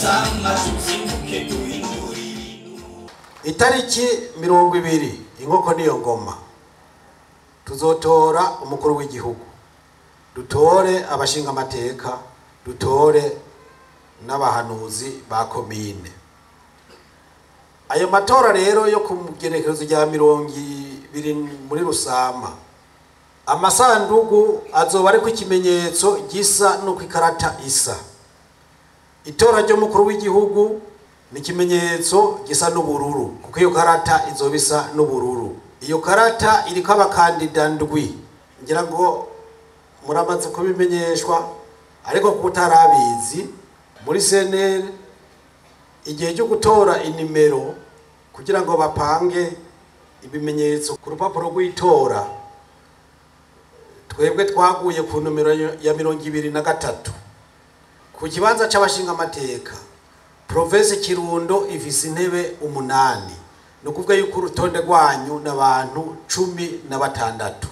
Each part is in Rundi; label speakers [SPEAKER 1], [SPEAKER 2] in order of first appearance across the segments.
[SPEAKER 1] rusama tuzinduke duhindura ibintu
[SPEAKER 2] itariki mirongo ibiri inkoko niyo ngoma tuzotora umukuru w'igihugu dutore abashinga amateka dutore n'abahanuzi ba komine ayo matora rero yo ku genekerezo rya mirongo ibiri muri rusama amasandugu azoba ariko ikimenyetso gisa n'uko ikarata isa itora ry'umukuru w'igihugu ni ikimenyetso gisa n'ubururu kuko iyo karata izoba isa n'ubururu iyo karata iriko abakandida ndwi ngira ngo muramaze kubimenyeshwa ariko kuko utarabizi muri cnl igihe cyo gutora inimero kugira ngo bapange ibimenyetso ku rupapuro rw'itora twebwe twaguye ku nomero ya mirongo ibiri na gatatu ku kibanza c'abashinga amateka province kirundo ifise intebe umunani ni ukuvuga yuko urutonde rwanyu n'abantu cumi na batandatu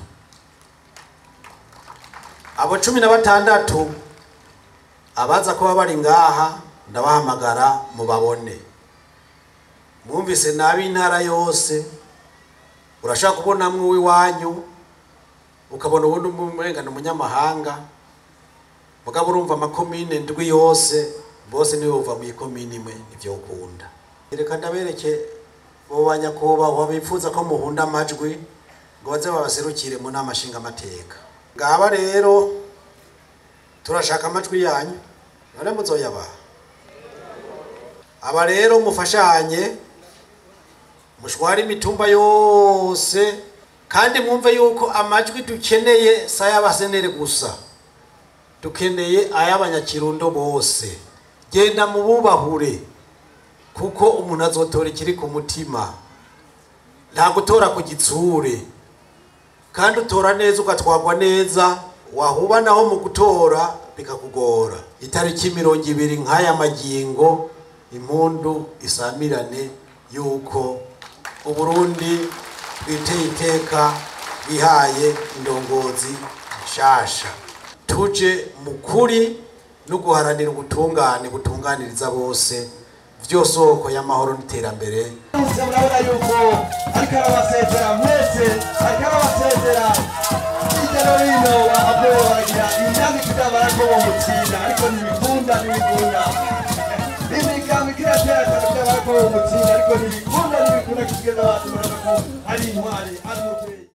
[SPEAKER 2] abo cumi na batandatu abaza kuba bari ngaha ndabahamagara mubabone mwumvise nabi intara yose urashaka kubonamwo uw'iwanyu ukabona ubundi umurengano umunyamahanga mugabo urumva amakomine ndwi yose bose niwe uva mu ikomine imwe nivyo ukunda reka ndabereke bo banyakubahwa bifuza ko muhunda amajwi ngo baze babaserukire mu nama nshingamateka ngaba rero turashaka amajwi yanyu none muzoyabaha aba rero mufashanye mushware imitumba yose kandi mwumve yuko amajwi dukeneye si ay'abasenere gusa dukeneye ay'abanyakirundo bose genda mu bubahure kuko umuntu azotora ikiri ku mutima nta gutora ku gitsure kandi utora neza ugatwagwa neza wahuba naho mu gutora bikakugora itariki mirongo ibiri nk'aya magingo impundu isamirane yuko uburundi twiteye iteka bihaye indongozi nshasha tuje mu kuri no guharanira ubutungane butunganiriza bose vyo soko y'amahoro n'iterambere
[SPEAKER 3] Mwese murabona yuko ariko arabasezera mwese ariko arabasezera hirya no hino bahabwe baragira imyanya ikidabara ko bomutsinda ariko ntibikunda ntibikunda imigambi kiratera cyane byabara ko bomutsinda ariko ntibikunda ntibikunda kugeza abantu barabona ko ari intwari ari umubyeyi